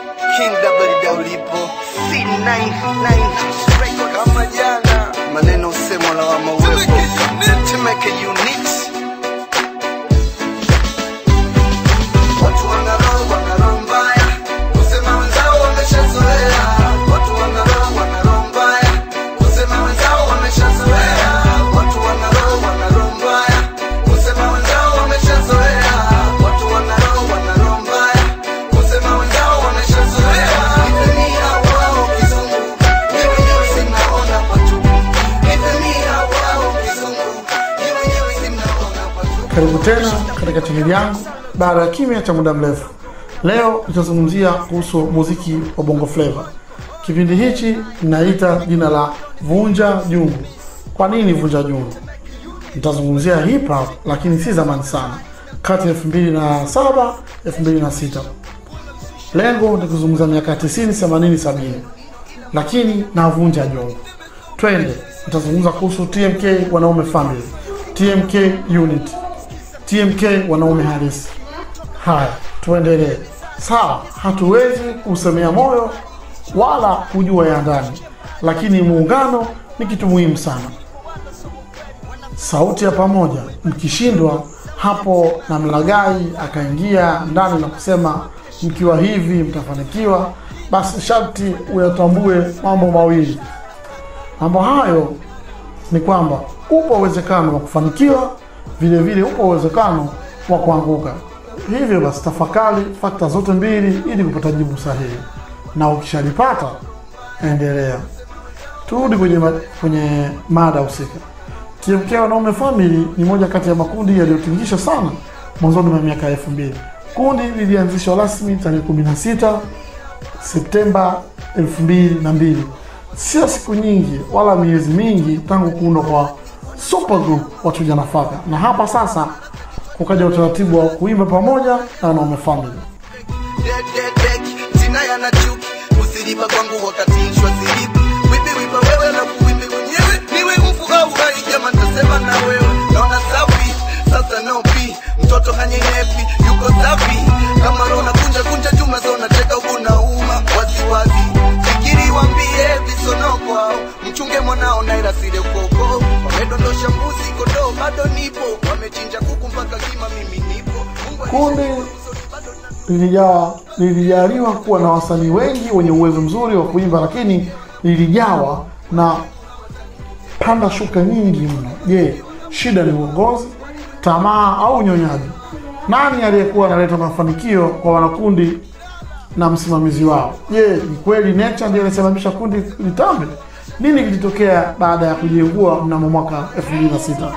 King WWO C99 kama jana, maneno usemo la wa mawepo Temeke unit Watu wanaro wanaro mbaya kusema wenzao wameshazoea. Watu wanaro wanaro mbaya kusema wenzao wameshazoea. Watu wanaro wanaro mbaya kusema wenzao wameshazoea. Watu wanaro wanaro mbaya kusema wenzao wameshazoea. Nipemia wao kizungu, ni wenyewe simnaona patupu. Nipemia wao kizungu, ni wenyewe simnaona patupu. Karibu tena katika chaneli yangu baada ya kimya cha muda mrefu. Leo nitazungumzia kuhusu muziki wa Bongo Flava. Kipindi hichi ninaita jina la Vunja Jungu. Kwa nini Vunja Jungu? Nitazungumzia hip hop, lakini si zamani sana, kati ya 2007 2006. Lengo ni kuzungumza miaka 90, 80, 70, lakini navunja jungu. Twende, nitazungumza kuhusu TMK wanaume family, TMK unit, TMK wanaume halisi. Haya, tuendelee. Sawa, hatuwezi kusemea moyo wala kujua ya ndani, lakini muungano ni kitu muhimu sana. Sauti ya pamoja, mkishindwa hapo na mlagai akaingia ndani na kusema mkiwa hivi mtafanikiwa, basi sharti uyatambue mambo mawili. Mambo hayo ni kwamba upo uwezekano wa kufanikiwa, vile vile upo uwezekano wa kuanguka. Hivyo basi, tafakari fakta zote mbili ili kupata jibu sahihi, na ukishalipata endelea. Turudi kwenye, ma kwenye mada husika. TMK Wanaume Family ni moja kati ya makundi yaliyotingisha sana mwanzoni mwa miaka elfu mbili. Kundi lilianzishwa rasmi tarehe 16 Septemba 2002. Sio siku nyingi wala miezi mingi tangu kuundwa kwa super group Wachuja Nafaka, na hapa sasa kukaja utaratibu wa kuimba pamoja na Wanaume Family. Dek, dek, dek, jina yana chuki usilipa kwangu wakati nshwa silipi wipi wipa wewe na kuwimbi mwenyewe niwe mfu au hai jama ntasema na wewe naona safi sasa nopi mtoto hanyenyepi yuko safi kama rona kunja kunja chuma zona cheka huku na uma waziwazi fikiri wambie visonoko au mchunge mwanao naira sile ukoko wamedondosha mbuzi kondoo bado nipo wamechinja kuku mpaka kima mimi nipo Mungu Kundi alisema bado na lilijawa lilijaliwa kuwa na wasanii wengi wenye uwezo mzuri wa kuimba, lakini lilijawa na panda shuka nyingi mno. Je, shida ni uongozi, tamaa au unyonyaji? Nani aliyekuwa analeta mafanikio kwa wanakundi na msimamizi wao? Je, ni kweli Nature ndiye alisababisha kundi litambe? Nini kilitokea baada ya kujiengua mnamo mwaka 2006?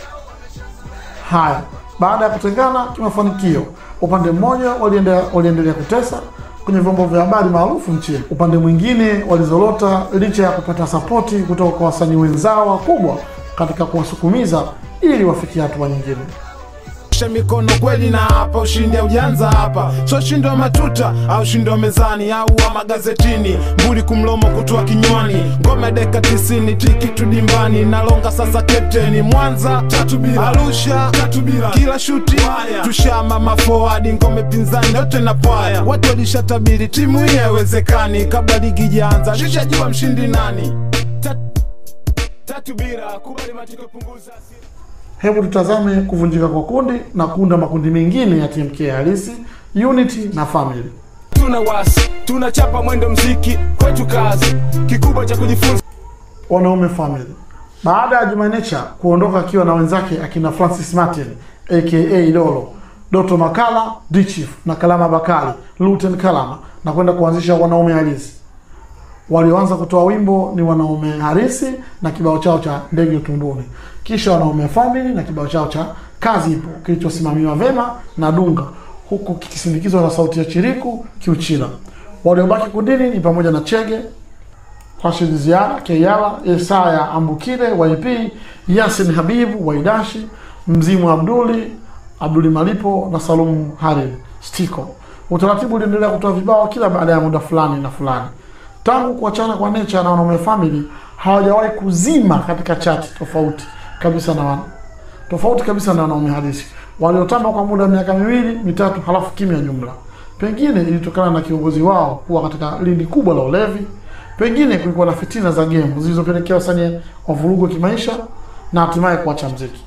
Haya, baada ya kutengana kimafanikio, upande mmoja waliendelea waliendelea kutesa kwenye vyombo vya habari maarufu nchini, upande mwingine walizorota licha ya kupata sapoti kutoka kwa wasanii wenzao wakubwa katika kuwasukumiza ili wafikie hatua nyingine. Nyosha mikono kweli na hapa ushindi ujanza hapa so ushindi wa matuta au ushindi wa mezani au wa magazetini mbuli kumlomo kutoa kinywani ngome deka tisini tiki tudimbani nalonga sasa kapteni mwanza tatu bila arusha tatu bila kila shuti tushama mafoadi ngome pinzani yote na pwaya watu walishatabiri timu hii haiwezekani kabla ligi jaanza shishajua mshindi nani Tat- tatu bila kubali matiko punguza hasira. Hebu tutazame kuvunjika kwa kundi na kuunda makundi mengine ya TMK halisi, Unity na Family. tuna wasi tunachapa mwendo mziki kwetu kazi kikubwa cha kujifunza Wanaume Family. Baada ya Juma Nature kuondoka akiwa na wenzake akina Francis Martin aka Lolo, Doto Makala, D-Chief na Kalama Bakari, Luten Kalama na kwenda kuanzisha Wanaume Halisi. Walioanza kutoa wimbo ni Wanaume Halisi na kibao chao cha Ndege Tunduni, kisha Wanaume Family na kibao chao cha Kazi Ipo kilichosimamiwa vema na Dunga, huku kikisindikizwa na sauti ya Chiriku Kiuchila. Waliobaki kundini ni pamoja na Chege, Rashid Ziara, Keyala, Yesaya Ambukile, YP, Yasin Habibu, Waidashi, Mzimu Abduli, Abduli Malipo na Salum Harid Stiko. Utaratibu uliendelea kutoa vibao kila baada ya muda fulani na fulani. Tangu kuachana kwa Nature na Wanaume Family hawajawahi kuzima katika chati tofauti kabisa na wana, tofauti kabisa na Wanaume Halisi waliotamba kwa muda wa miaka miwili mitatu, halafu kimya jumla. Pengine ilitokana na kiongozi wao kuwa katika lindi kubwa la ulevi. Pengine kulikuwa na fitina za gemu zilizopelekea wasanii wavurugwe kimaisha na hatimaye kuacha mziki.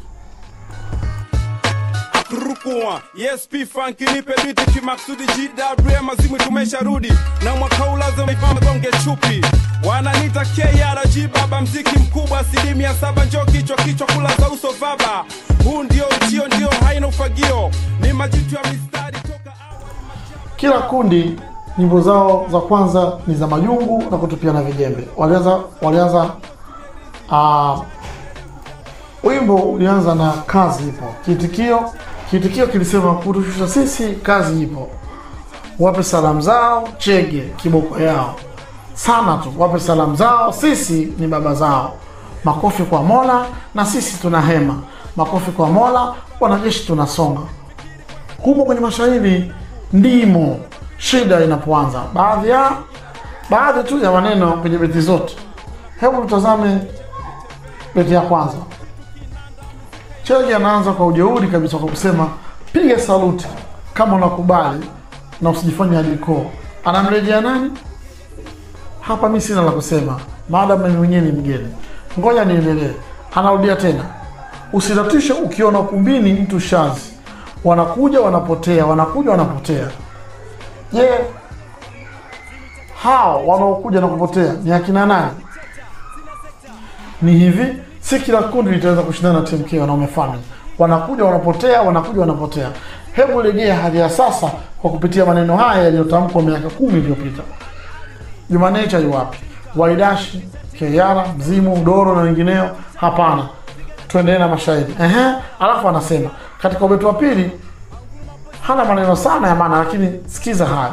Rukua yes P Funk nipe biti kimaksudi GW mazimu tumesharudi na mwaka huu lazima igonge chupi wananita KRG baba mziki mkubwa asilimia saba njo kichwa kichwa kula za uso baba huu ndio uchio ndio haina ufagio ni majitu ya mistari toka Kila kundi nyimbo zao za kwanza ni za majungu na kutupiana vijembe. Walianza walianza uh, wimbo ulianza na kazi ipo. Kiitikio kiitikio kilisema kutushusha sisi, kazi ipo. Wape salamu zao, chege kiboko yao sana tu, wape salamu zao, sisi ni baba zao. Makofi kwa Mola na sisi tuna hema. Makofi kwa Mola, wanajeshi tunasonga humo kwenye mashairi ndimo shida inapoanza. Baadhi ya baadhi tu ya maneno kwenye beti zote. Hebu tutazame beti ya kwanza. Chege anaanza kwa ujeuri kabisa kwa kusema piga saluti kama unakubali na usijifanye aliko. Anamrejea nani? Hapa mi sina la kusema, maadamu mimi mwenyewe ni mgeni. Ngoja niendelee. Anarudia tena, usitatishe ukiona ukumbini mtu shazi, wanakuja wanapotea, wanakuja wanapotea. Je, hao wanaokuja na kupotea ni akina nani? Ni hivi, si kila kundi litaweza kushindana na TMK wanaume family. Wanakuja wanapotea, wanakuja wanapotea. Hebu rejea hali ya sasa kwa kupitia maneno haya yaliyotamkwa miaka kumi iliyopita. Juma Nature yu wapi? Waidashi, Keyara, Mzimu, Doro na wengineo? Hapana, tuendelee na mashairi. Ehe, alafu anasema katika ubeti wa pili hana maneno sana ya maana, lakini sikiza haya.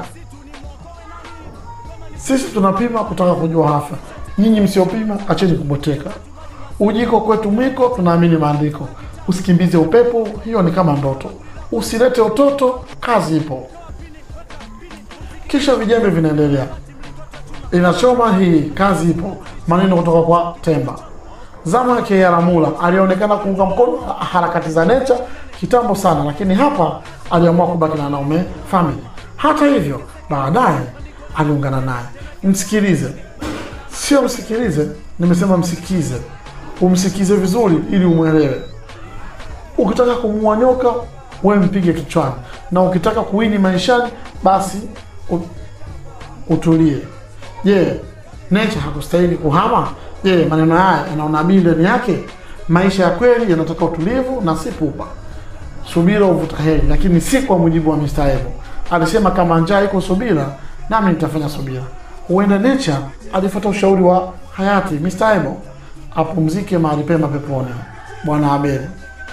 Sisi tunapima kutaka kujua hafa, nyinyi msiopima acheni kuboteka. Ujiko kwetu mwiko, tunaamini maandiko. Usikimbize upepo, hiyo ni kama ndoto. Usilete utoto, kazi ipo. Kisha vijembe vinaendelea inachoma hii kazi ipo. Maneno kutoka kwa Temba. Zama ya Keyaramula alionekana kuunga mkono harakati za Nature kitambo sana, lakini hapa aliamua kubaki na wanaume family. Hata hivyo, baadaye aliungana naye. Msikilize, sio msikilize, nimesema msikize, umsikize vizuri ili umwelewe. Ukitaka kumuua nyoka, we mpige kichwani, na ukitaka kuwini maishani, basi u- utulie. Je, Nature hakustahili kuhama? Je, maneno haya yana unabii ndani yake? Maisha ya kweli yanataka utulivu na si pupa. Subira uvuta heri, lakini si kwa mujibu wa Mr. Evo. Alisema kama njaa iko subira, nami nitafanya subira. Huenda Nature alifuata ushauri wa hayati Mr. Evo, apumzike mahali pema peponi. Bwana Abeli.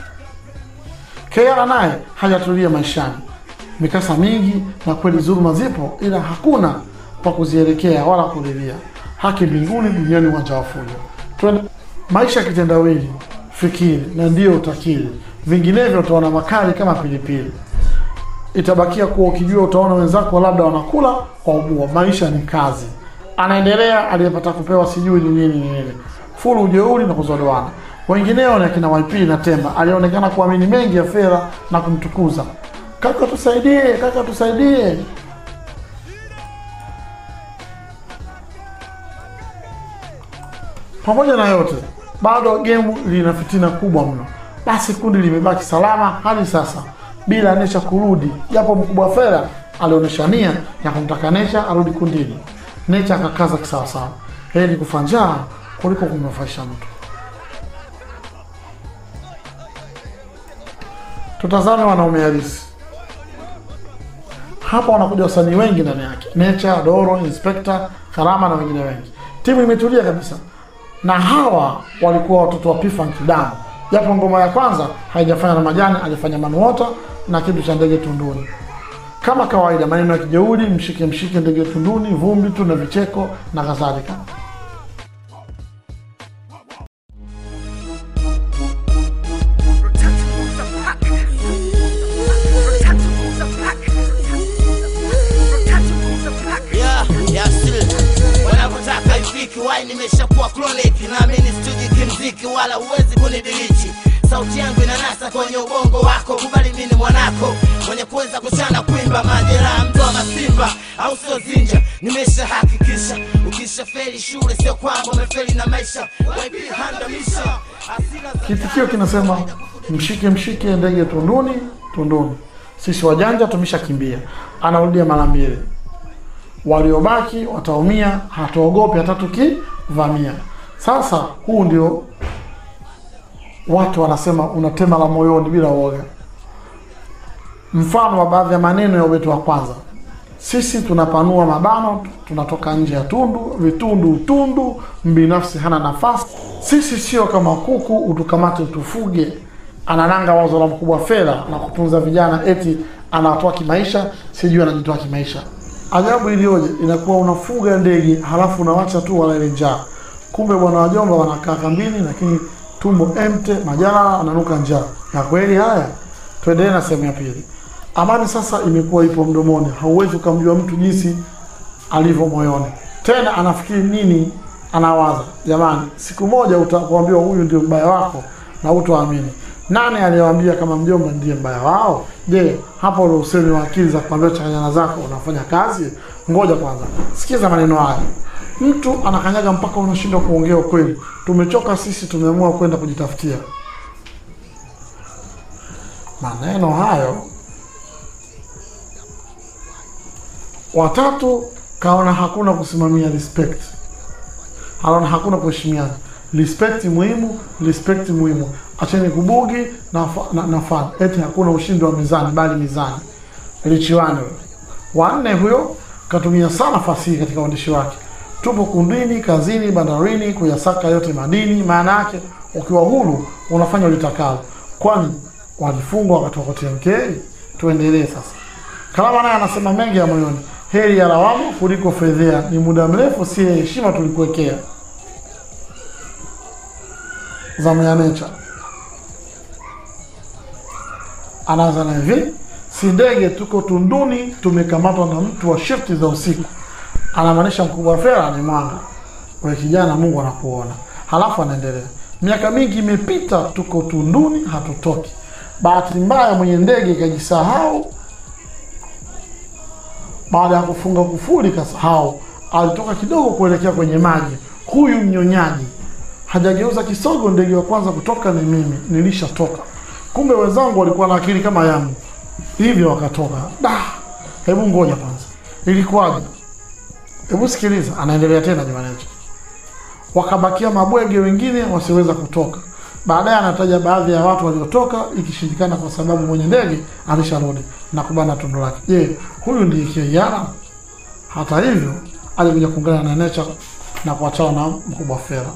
Kea naye hajatulia maishani, mikasa mingi na kweli dhuluma zipo, ila hakuna pa kuzielekea wala kulilia. Haki mbinguni, duniani uwanja wa fujo. Twende maisha ya kitendawili, fikiri na ndiyo utakiri, vinginevyo utaona makali kama pilipili. Itabakia kuwa ukijua, utaona wenzako labda wanakula kwa ubua. Maisha ni kazi. Anaendelea aliyepata kupewa sijui ni nini ni nini, fulu ujeuri na kuzodoana. Wengineo ni akina YP na Temba, alionekana kuamini mengi ya fedha na kumtukuza. Kaka tusaidie, kaka tusaidie. Pamoja na yote, bado gemu lina fitina kubwa mno. Basi kundi limebaki salama hadi sasa bila Nesha kurudi, japo mkubwa Fela alionyesha nia ya kumtaka Nesha arudi kundini. Nesha akakaza kisawasawa, heri kufa njaa kuliko kumnufaisha mtu. Tutazame wanaume halisi. Hapa wanakuja wasanii wengi ndani yake, Nature, Doro, Inspector, Karama na wengine wengi. Timu imetulia kabisa, na hawa walikuwa watoto wa P-Funk damu, japo ngoma ya kwanza haijafanya na majani, alifanya manuota na kitu cha ndege tunduni. Kama kawaida, maneno ya kijeuri, mshike mshike ndege tunduni, vumbi tu na vicheko na kadhalika. Yeah, yeah, still. Wanapotaka ifiki wai nimeshakuwa chronic naamini stuji kimziki wala huwezi kunidilichi sauti yangu inanasa kwenye ubongo wako kubali mimi ni mwanako mwenye kuweza kuchana kuimba majeraha mtu wa simba au sio zinja nimeshahakikisha ukisha feli shule sio kwamba umefeli na maisha waipihandamisha asira za Kitikio kinasema mshike mshike ndege tunduni tunduni, sisi wajanja tumeshakimbia. Anarudia mara mbili, waliobaki wataumia, hatuogopi hata tukivamia. Sasa huu ndio watu wanasema unatema la moyoni bila uoga. Mfano wa baadhi ya maneno ya ubeti wa kwanza, sisi tunapanua mabano, tunatoka nje ya tundu, vitundu utundu, mbinafsi hana nafasi. Sisi sio kama kuku, utukamate utufuge. Anananga wazo la mkubwa fedha na kutunza vijana, eti anawatoa kimaisha, sijui anajitoa kimaisha. Ajabu iliyoje, inakuwa unafuga ndege halafu unawacha tu walale njaa. Kumbe bwana wajomba wanakaa kambini, lakini tumbo emte, majala ananuka njaa. Na kweli haya, tuendelee na sehemu ya pili. Amani sasa imekuwa ipo mdomoni, hauwezi ukamjua mtu jinsi alivyo moyoni. Tena anafikiri nini, anawaza. Jamani, siku moja utakuambiwa huyu ndio mbaya wako na utaamini. Nani aliyewaambia kama mjomba ndiye mbaya wao? Je, hapo ule usemi wa akili za kuambia changanyana zako unafanya kazi? Ngoja kwanza, sikiza maneno haya. Mtu anakanyaga mpaka unashindwa kuongea ukweli. Tumechoka sisi, tumeamua kwenda kujitafutia. Maneno hayo watatu kaona hakuna kusimamia respect, anaona hakuna kuheshimiana. Respect muhimu, respect muhimu. Acheni kubugi na, fa- na, na fan. Eti hakuna ushindi wa mizani, bali mizani lichiwane. Wanne huyo katumia sana fasihi katika uandishi wake. Tupo kundini, kazini, bandarini, kuyasaka yote madini. Maana yake ukiwa huru unafanya ulitakalo, kwani walifungwa wakati wa TMK. Tuendelee sasa. Kalama naye anasema mengi ya moyoni. Heri ya lawama kuliko fedhea, ni muda mrefu si heshima tulikuwekea. Zamu ya Nature anaanza na hivi: si ndege, tuko tunduni, tumekamatwa na mtu wa shifti za usiku. Anamaanisha mkubwa fera ni mwanga. We kijana, Mungu anakuona. Halafu anaendelea, miaka mingi imepita, tuko tunduni, hatutoki. Bahati mbaya mwenye ndege ikajisahau baada ya kufunga kufuli kasahau, alitoka kidogo kuelekea kwenye maji. Huyu mnyonyaji hajageuza kisogo, ndege wa kwanza kutoka ni mimi, nilishatoka. Kumbe wenzangu walikuwa na akili kama yangu, hivyo wakatoka. Da, hebu ngoja kwanza, ilikuwaje? Hebu sikiliza, anaendelea tena Jumanecho. Wakabakia mabwege wengine wasiweza kutoka. Baadaye anataja baadhi ya watu waliotoka, ikishindikana kwa sababu mwenye ndege alisharudi na kubana tundu lake. Je, huyu ndiye Kiara? Hata hivyo alikuja kuungana na Nature na kuachana na mkubwa Fera.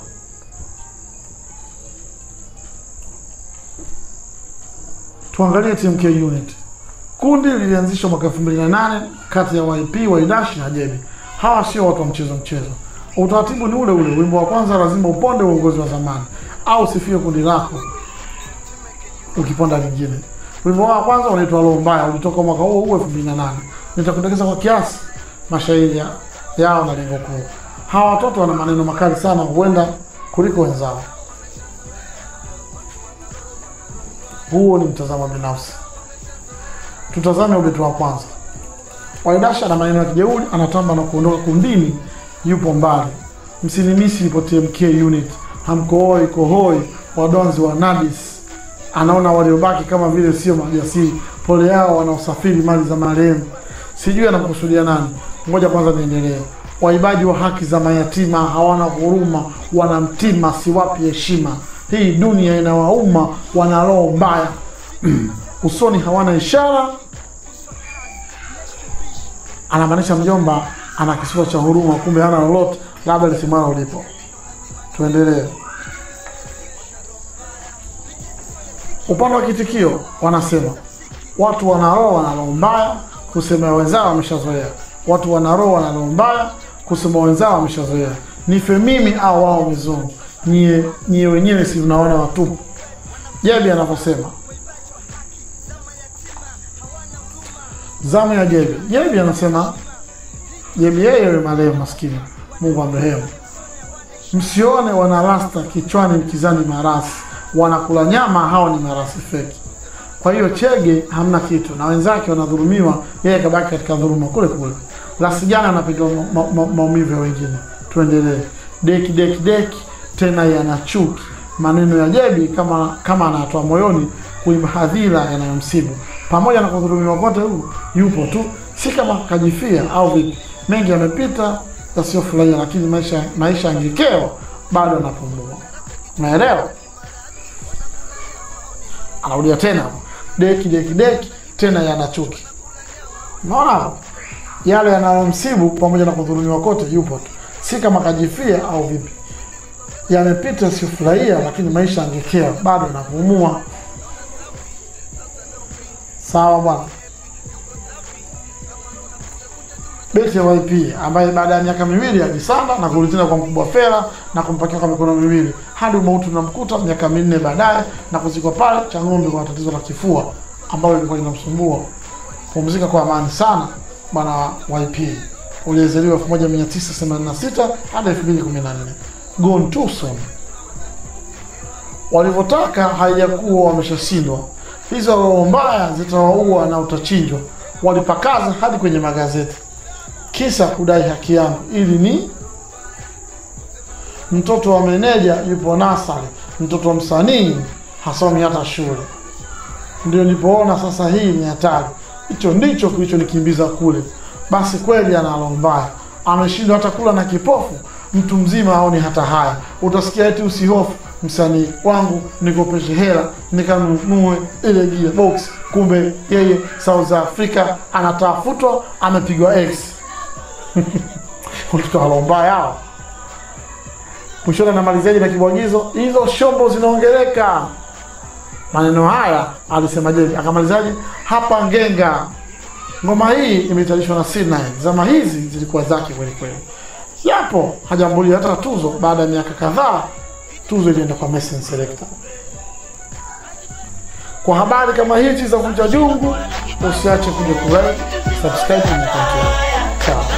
Tuangalie TMK unit. Kundi lilianzishwa mwaka 2008 kati ya YP, Waidashi na Jebi. Hawa sio watu wa mchezo mchezo. Utaratibu ni ule ule. Wimbo wa kwanza lazima uponde uongozi wa zamani au sifie kundi lako ukiponda lingine. Wimbo wa kwanza unaitwa Roho Mbaya, ulitoka mwaka huo huo 2008. Nitakudokeza kwa kiasi mashairi ya- yao na lengo kuu. Hawa watoto wana maneno makali sana, huenda kuliko wenzao. Huo ni mtazamo binafsi. Tutazame ubeti wa kwanza. Waidasha na maneno ya kijeuri, anatamba na kuondoka kundini, yupo mbali. Msinimisi ipo TMK unit, hamkohoi kohoi, wadonzi wa Nadis. Anaona waliobaki kama vile sio majasiri, pole yao wanaosafiri mali za marehemu. Sijui anamkusudia nani. Ngoja kwanza niendelee. Waibaji wa haki za mayatima hawana huruma, wanamtima, siwapi heshima. Hii dunia inawauma, wana roho mbaya usoni hawana ishara. Anamaanisha mjomba ana kisiwa cha huruma, kumbe hana lolote, labda lisimama ulipo. Tuendelee. Upande wa kitikio wanasema watu wana roho wana roho mbaya, kusema wenzao wameshazoea. Watu wana roho wana roho mbaya, kusema wenzao wameshazoea. Nife mimi au wao mizungu, nyie nyie wenyewe si mnaona watupu. Jebi anavyosema zamu ya Jebi. Jebi anasema Jebi yeye yule marehemu maskini, Mungu amrehemu. Msione wana rasta kichwani mkizani marasi, wanakula nyama, hao ni marasi feki. Kwa hiyo Chege hamna kitu na wenzake wanadhulumiwa, yeye kabaki katika dhuluma kule kule. Rasigana anapiga ma, ma, maumivu ya wengine. Tuendelee. Deki deki deki tena yana chuki. Maneno ya Jebi kama kama anatoa moyoni kuiba hadhira yanayomsibu. Pamoja na kudhulumiwa kote huu yupo tu, si kama kajifia au vipi. Mengi yamepita yasiyofurahia, lakini maisha maisha angekeo bado anapumua. Unaelewa? Anarudia tena hapo. Deki deki deki tena yana chuki. Unaona hapo? Yale yanayomsibu pamoja na kudhulumiwa kote yupo tu, si kama kajifia au vipi. Yamepita yasiyofurahia, lakini maisha angekea bado anapumua. Sawa bwana. Beti ya YP ambaye baada ya miaka miwili ajisanda na kurudi tena kwa mkubwa Fela na kumpakia kwa mikono miwili hadi umauti unamkuta miaka minne baadaye na kuzikwa pale cha ng'ombe kwa tatizo la kifua ambalo lilikuwa linamsumbua. Pumzika kwa amani sana bwana YP. Uliyezaliwa 1986 hadi 2014. Gone too soon. Walivyotaka haijakuwa wameshashindwa. Hizo roho mbaya zitawaua na utachinjwa. Walipakaza hadi kwenye magazeti kisa kudai haki yangu ili ni mtoto wa meneja yupo nasari, mtoto wa msanii hasomi hata shule. Ndio nilipoona sasa hii ni hatari. Hicho ndicho kilichonikimbiza kule. Basi kweli ana roho mbaya, ameshindwa hata kula na kipofu. Mtu mzima aoni hata haya. Utasikia eti usihofu, msanii wangu nikopeshe hela nikanunue ile gearbox, kumbe yeye South Africa anatafutwa, amepigwa X watoto walombaya hao. Mwishoni anamalizaji na kibwagizo, hizo shombo zinaongeleka. Maneno haya alisema je, akamalizaje? Hapa Ngenga, ngoma hii imetayarishwa na C9. Zama hizi zilikuwa zake kweli kweli, japo hajambulia hata tuzo. Baada ya miaka kadhaa, tuzo ilienda kwa Mason Selector. Kwa habari kama hizi za Vunja Jungu, usiache kuja kulike, subscribe na comment. Ciao.